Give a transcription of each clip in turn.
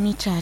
mita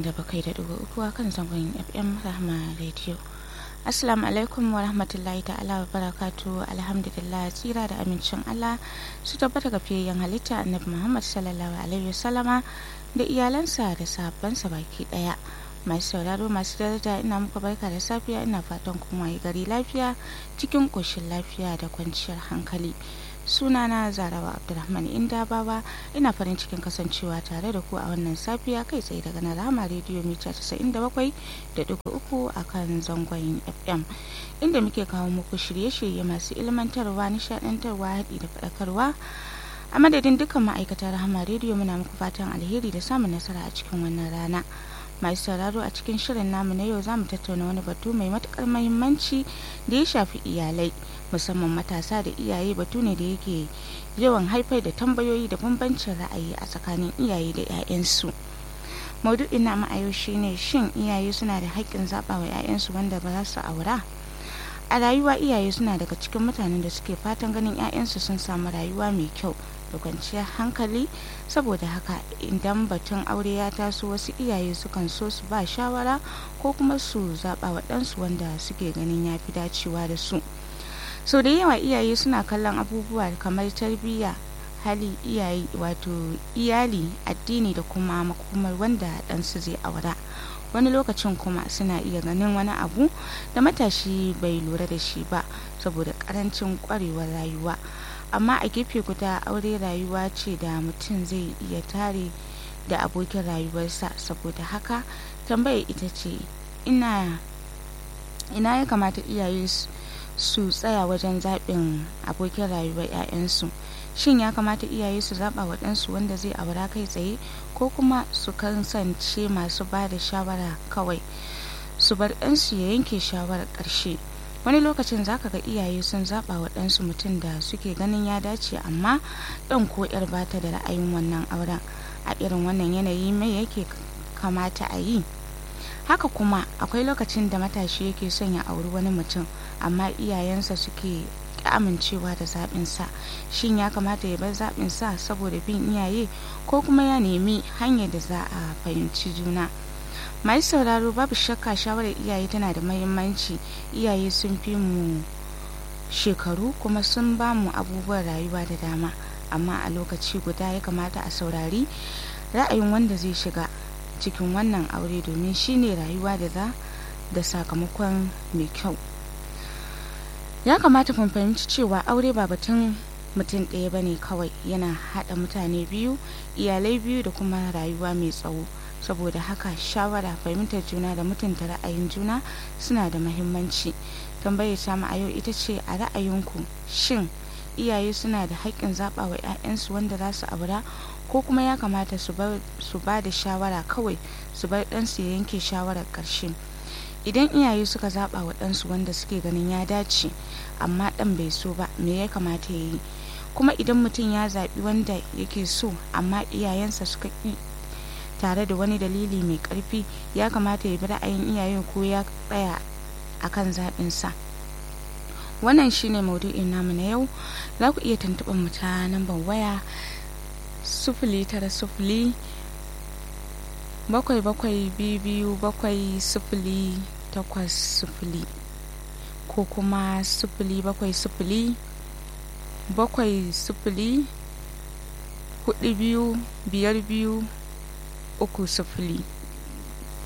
97.3 a kan zangon fm rahma radio assalamu alaikum wa rahmatullahi ta'ala wa barakatu alhamdulillah tsira da amincin allah su tabbata ga fiyayyen halitta annabi muhammad sallallahu alaihi wasallama da iyalansa da sahabbansa baki daya masu sauraro masu daraja ina muku barka da safiya ina fatan kuma yi gari lafiya cikin koshin lafiya da kwanciyar hankali sunana zarawa abdulrahman indabawa ina farin cikin kasancewa tare da ku a wannan safiya kai tsaye daga na rama rediyo mita 97 da dugu uku a kan zangon fm inda muke kawo muku shirye-shirye masu ilmantarwa nishadantarwa haɗi da faɗakarwa a madadin dukkan ma'aikatar rahama rediyo muna muku fatan alheri da samun nasara a cikin wannan rana masu sauraro a cikin shirin namu na yau za mu tattauna wani batu mai matukar mahimmanci da ya shafi iyalai musamman matasa da iyaye batu ne da yake yawan haifar da tambayoyi da bambancin ra'ayi a tsakanin iyaye da 'ya'yansu maudu'in namu a yau shine shin iyaye suna da haƙƙin zaɓa wa 'ya'yansu wanda ba za su aura a rayuwa iyaye suna daga cikin mutanen da suke fatan ganin 'ya'yansu sun samu rayuwa mai kyau da kwanciyar hankali saboda haka idan batun aure ya taso wasu iyaye sukan so su ba shawara ko kuma su zaɓa wa ɗansu wanda suke ganin ya fi dacewa da su sau da yawa iyaye suna kallon abubuwa kamar tarbiyya hali iyaye wato iyali addini da kuma makomar wanda ɗansu zai aura wani lokacin kuma suna iya ganin wani abu da matashi bai lura da shi ba saboda karancin kwarewar rayuwa amma a gefe guda aure rayuwa ce da mutum zai iya tare da abokin rayuwarsa saboda haka tambaya ita ce ina ina ya kamata iyaye su tsaya wajen zaɓin abokin rayuwar 'ya'yansu shin ya kamata iyaye su zaɓa wa ɗansu wanda zai aura kai tsaye ko kuma su kasance masu ba da shawara kawai su bar ɗansu ya yanke shawarar ƙarshe wani lokacin zaka ga iyaye sun zaɓa wa ɗansu mutum da suke ganin ya dace amma ɗan ko 'yar bata da ra'ayin wannan auren a irin wannan yanayi mai yake kamata a yi haka kuma akwai lokacin da matashi yake son ya auri wani mutum amma iyayensa suke amincewa da zaɓinsa shin ya kamata ya bar zaɓinsa saboda bin iyaye ko kuma ya nemi hanyar da za a fahimci juna mai sauraro babu shakka shawarar iyaye tana da mahimmanci iyaye sun fi mu shekaru kuma sun ba mu abubuwan rayuwa da dama amma a lokaci guda ya kamata a saurari ra'ayin wanda zai shiga cikin wannan aure domin shine rayuwa da za da sakamakon mai kyau ya kamata mun fahimci cewa aure ba batun mutum ɗaya bane kawai yana haɗa mutane biyu iyalai biyu da kuma rayuwa mai tsawo saboda haka shawara fahimtar juna da mutunta ra'ayin juna suna da mahimmanci tambayar samu a yau ita ce a ra'ayinku shin iyaye suna da haƙƙin zaɓa wa 'ya'yansu wanda za su aura ko kuma ya kamata su ba da shawara kawai su bar ɗansu ya yanke shawarar ƙarshe idan iyaye suka zaɓa wa ɗansu wanda suke ganin ya dace amma ɗan bai so ba me ya kamata ya yi kuma idan mutum ya zaɓi wanda yake so amma iyayensa suka ƙi tare da wani dalili mai ƙarfi ya kamata ya bi ra'ayin iyayen ko ya tsaya akan zaɓinsa wannan shine maudu'in namu na yau za ku iya tuntuɓar mu ta nambar waya sufuli tara sufuli bakwai bakwai biyu bakwai sufuli takwas sufuli ko kuma sufuli bakwai sufuli bakwai sufuli hudu biyu biyar biyu uku sufuli